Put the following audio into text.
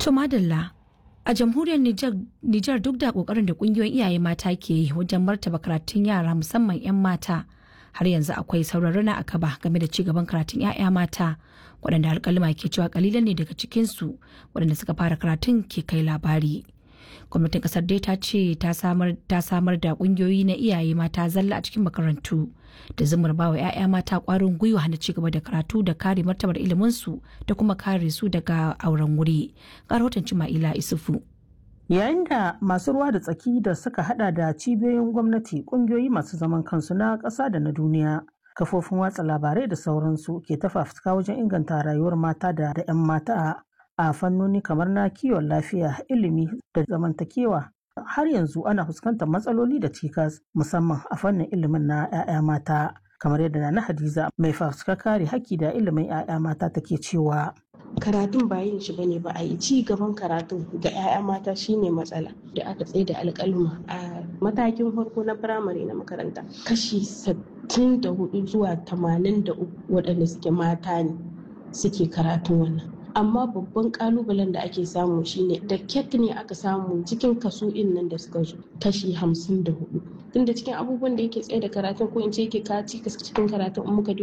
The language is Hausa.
To madalla a jamhuriyar Nijar duk da kokarin da kungiyoyin iyaye mata ke yi wajen martaba karatun yara musamman 'yan mata har yanzu akwai sauraron na akaba game da ci gaban karatun 'ya'ya mata waɗanda alƙalima ke cewa kalilan ne daga cikinsu waɗanda suka fara karatun ke kai labari. gwamnatin kasar dai ta ce ta samar da kungiyoyi na iyaye mata zalla a cikin makarantu da zumar bawa 'ya'ya mata kwarin gwiwa na cigaba da karatu da kare martabar iliminsu da kuma kare su daga auren wuri ga rahoton cima'ila isufu yayin da masu ruwa da tsaki da suka hada da cibiyoyin gwamnati kungiyoyi masu zaman kansu na ƙasa da na duniya kafofin watsa labarai da sauransu ke tafafuka wajen inganta rayuwar mata da 'yan mata a fannoni kamar na kiwon lafiya ilimi da zamantakewa har yanzu ana fuskantar matsaloli da cikas musamman a fannin ilimin na 'ya'ya mata kamar yadda na hadiza mai fafuka kare haƙƙi da ilimin 'ya'ya mata take cewa karatun ba yin shi bane ba a yi ci gaban karatun ga 'ya'ya mata shine matsala da aka tsaye da alƙaluma a matakin farko na firamare na makaranta kashi 64 zuwa 83 waɗanda suke mata ne suke karatun wannan amma babban kalubalen da ake samu shine da ket ne aka samu cikin kaso in nan da suka zo kashi hamsin da hudu tunda cikin abubuwan da yake tsaye da karatun ko in ce yake kaci cikin karatun in muka